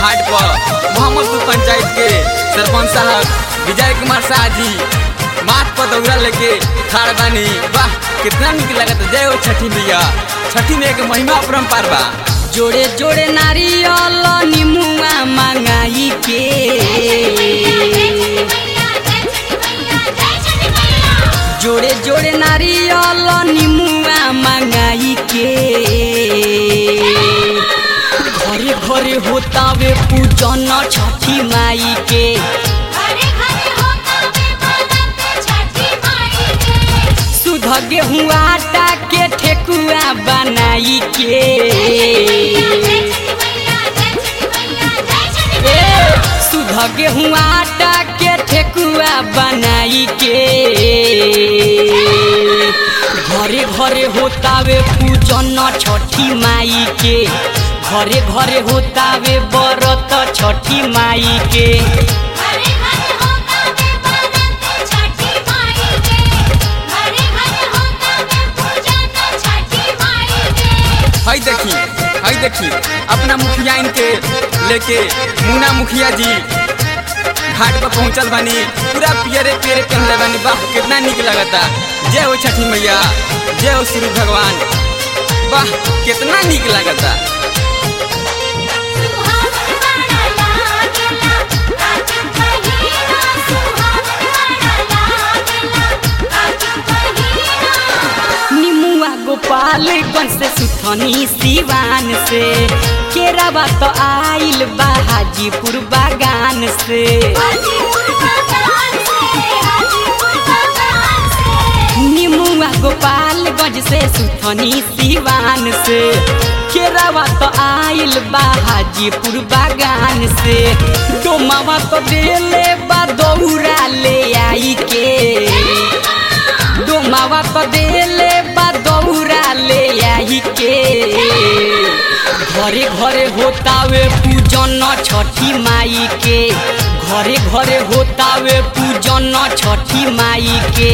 घाट पर मोहम्मदपुर पंचायत के सरपंच साहब विजय कुमार शाह जी माथ पर दौरा लेके खाड़ बानी वाह कितना निक लगत जय हो छठी मैया छठी में एक महिमा अपरंपार बा जोड़े जोड़े नारियल निमुआ मंगाई के जोड़े जोड़े नारियल निमुआ मंगाई के घरे घरे होतावे पूजन छठी माई के सुध गेहूँ आटा के ठेकुआ बनाई के सुध गेहूँ आटा के ठेकुआ बनाई के घरे घरे होतावे पूजन छठी माई के घरे घरे होतावे बरत छठी माई के हई देखी हई देखी अपना मुखिया इनके लेके मुन्ना मुखिया जी घाट पर पहुंचल बानी पूरा पियरे पियरे पहनले बानी वाह कितना निक लगता जय हो छठी मैया जय हो सूर्य भगवान वाह कितना निक लगता निमुआ गोपालगंज से सुथनी सिवान से केरावा तो आइल बा हाजीपुर बागान से निमुआ गोपालगंज से सुथनी सिवान से केरावा तो आइल बा हाजीपुर बागान से डोमावा तो देले बा दौरा ले आई के डोमावा तो देले बा दौरा ले आई के घरे घरे होतावे पूजन छठी माई के घरे घरे होतावे पूजन छठी माई के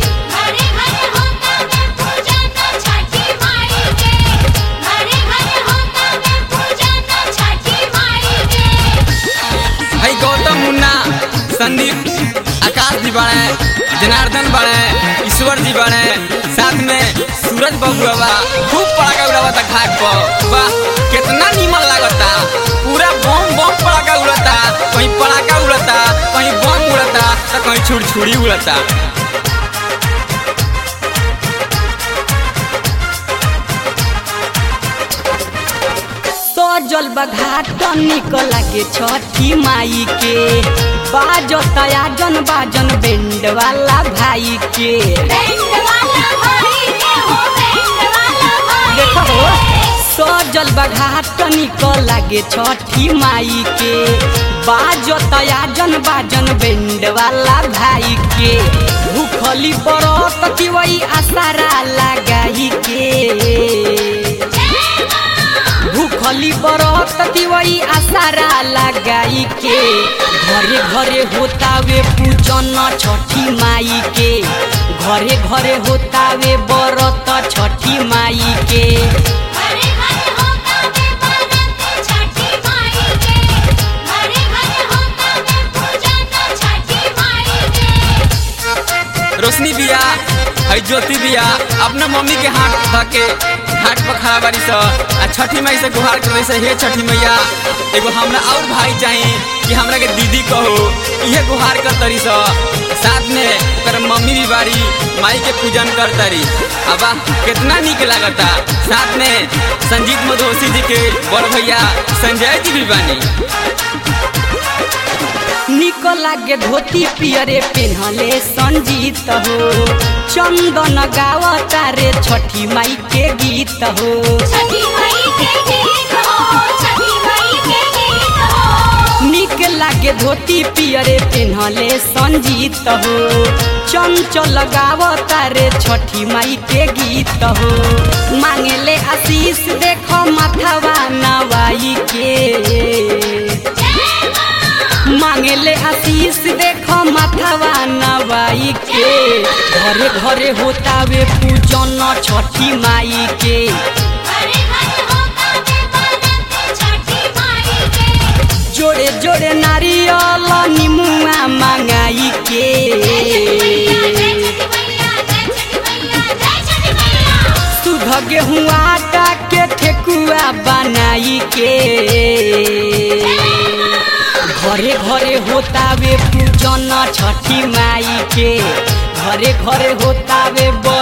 हई गौतम मुन्ना संदीप आकाश जी बड़े जनार्दन बड़े ईश्वर जी बड़े साथ में सूरज बबुआ बा खूब पड़ाका उड़ावता घाट पर वाह कितना नीमन लागता पूरा बम बम पड़ाका उड़ता कहीं पड़ाका उड़ता कहीं बम उड़ता तो कहीं छुड़छुड़ी उड़ता सजल बघाट निकल के छठी माई के बाजो तयाजन बाजन बेंड वाला भाई के देखो हो, सजल बघाट निकल के छठी माई के बाजो तयाजन बाजन बेंड वाला भाई के भूखली बरत की वही आसारा लगाई के भूखली बरत दिवई आसारा लगाई के घरे घरे होतावे पूजन छठी माई के घरे घरे होतावे बरत छठी माई के रोशनी बिया हई ज्योति बिया अपना मम्मी के हाथ धके घाट पर खड़ा बारी स आ छठी माई से गुहार करे से हे छठी मैया एगो हमरा और भाई चाहिए कि हमरा के दीदी कहो इहे गुहार कर तरी स साथ में ओकर मम्मी भी बारी माई के पूजन कर तरी अब कितना निक लागता साथ में संजीत मधोसी जी के बड़ भैया संजय जी भी बानी निक लागे धोती पियरे पेन्हले संजीत हो चंदन गावता रे छठी माई के गीत हो निक लागे धोती पियरे पेन्हले संजीत हो चंचल गावता रे छठी माई के गीत हो मांगेले आशीष देखो माथवा नवाई के मांगेले आशीष देखो माथवा नवाई के घरे घरे होतावे पूजन छठी माई के जोड़े जोड़े नारियल निमुआ मंगाई के सुध गेहूँ आटा के ठेकुआ बनाई के घरे घरे होतावे पूजन छठी माई के घरे घरे होतावे